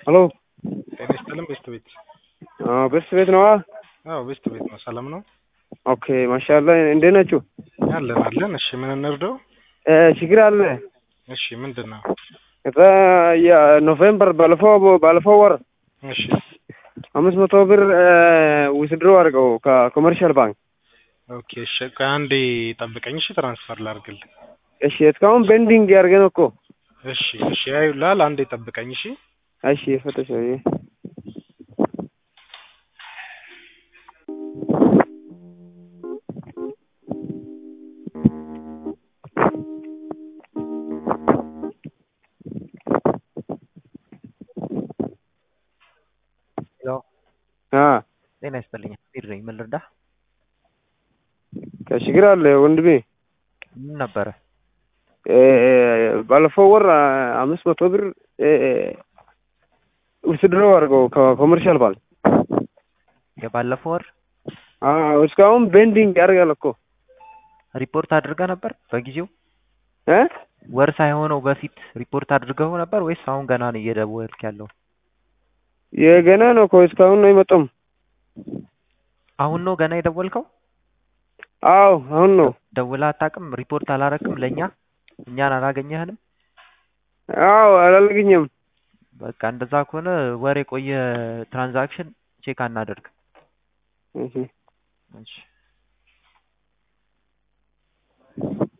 ሄሎ ጤና ይስጥልን ቤስት ቤት አዎ ቤስት ቤት ነዋ። አዎ ቤስት ቤት ነው። ሰላም ነው ኦኬ ማሻአላ እንዴት ናችሁ? አለን አለን። እሺ ምን እንርዳው? እ ችግር አለ። እሺ ምንድን ነው? እዛ የኖቬምበር ባለፈው ባለፈው ወር እሺ አምስት መቶ ብር ዊዝድሮ አድርገው ከኮመርሻል ባንክ። ኦኬ እሺ ቆይ አንዴ ጠብቀኝ። እሺ ትራንስፈር ላድርግልህ። እሺ እስካሁን ቤንዲንግ ያደርገን እኮ። እሺ እሺ ያዩላል። አንዴ ጠብቀኝ። እሺ እሺ ፈተሽ ሄሎ አ ጤና ይስጥልኝ። ቢር ነኝ። ምን ልርዳህ? ከችግር አለ ወንድሜ። ምን ነበረ? እ ባለፈው ወር አምስት መቶ ብር ዊዝድሮ አድርገው ከኮመርሻል ባንክ። የባለፈው ወር አዎ እስካሁን ቤንዲንግ ያደርጋል እኮ ሪፖርት አድርገህ ነበር በጊዜው? እ ወር ሳይሆነው በፊት ሪፖርት አድርገው ነበር ወይስ አሁን ገና ነው እየደወልክ ያለው? የገና ነው እኮ እስካሁን ነው የመጣም። አሁን ነው ገና የደወልከው? አዎ አሁን ነው። ደውለህ አታውቅም? ሪፖርት አላረክም ለእኛ? እኛን አላገኘህንም? አዎ አላገኘም። በቃ እንደዛ ከሆነ ወር የቆየ ትራንዛክሽን ቼክ አናደርግ። እሺ እሺ